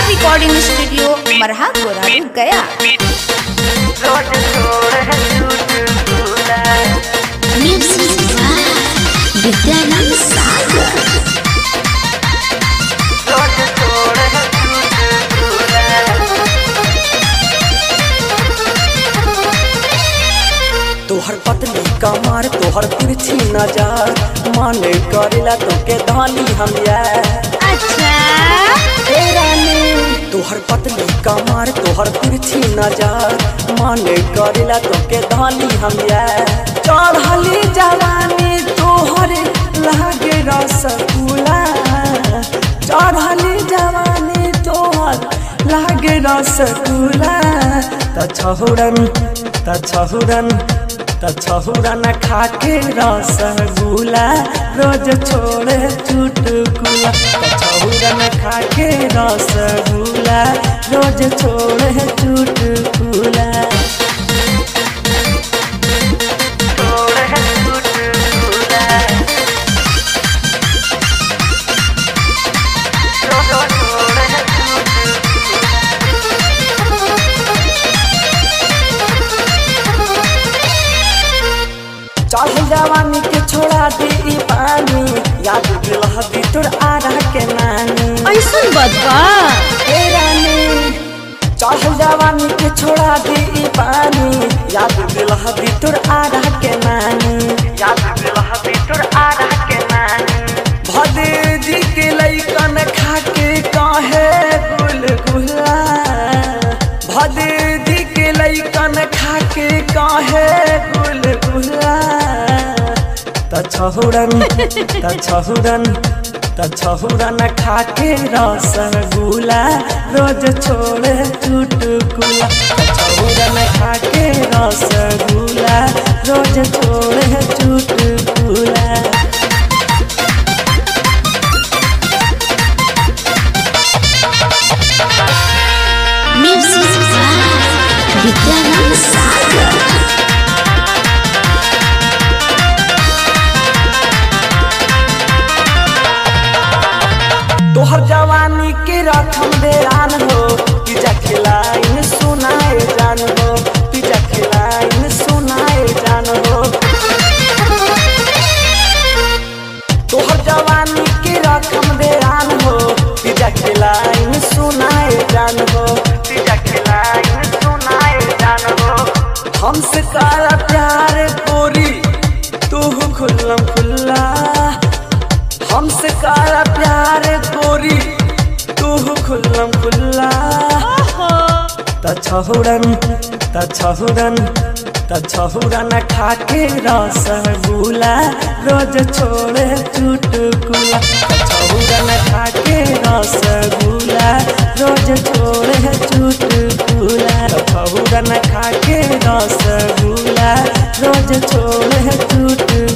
recording studio मरहा गोरा गया Music Vidyanand सागर तोहर पतली कमर तोहर तिरछी नजर मन करेला तोके धानी हम अच्छा हे रानी तोहर पतली कमर तोहर तिरछी नजर मन करेला तोके धानी हम चढ़ली जवानी तोहर लागे रसगुल्ला चढ़ली जवानी तोहर लागे रसगुल्ला त छहुरन त छहुरन त छहुरन खाके रसगुल्ला रोज छोड़े चुटकुला त छहुरन खाके रसगुल्ला रोज छोड़े चुटकुला चढ़ जवानी के छोड़ा दे ई पानी याद दिलह दी तोर आरा के नानी ऐसन बदबा ए रानी चढ़ जवानी के छोड़ा दे ई पानी याद दिलह दी तोर आरा के नानी याद दिलह दी तोर आरा के नानी भदे जी के लइकन खा के काहे गुलगुला भदे जी के लइकन खा के काहे गुलगुला त छहुरन त छहुरन त छहुरन खाके रसगुल्ला रोज छोड़े चुटकुला त छहुरन खाके रसगुल्ला रोज छोड़े चुटकुला Music विद्यानंद सागर तोहर जवानी के रखम बेरान हो पिजा खिलाइन सुनाए जान हो पिजा खिलाइन सुनाए जान हो तोहर जवानी के रखम बेरान हो पिजा खिलाइन सुनाए जान हो पिजा खिलाइन सुनाए जान हो हमसे काला प्यार गोरी तू खुल्लम खुल्ला हमसे काला प्यार गोरी तू खुल्लम खुल्ला त छहुरन त छहुरन त छहुरन खाके रसगुल्ला रोज छोड़े चुटकुला त छहुरन खाके रसगुल्ला रोज छोड़े चुटकुला त छहुरन खाके रसगुल्ला रोज छोड़े चुटकुला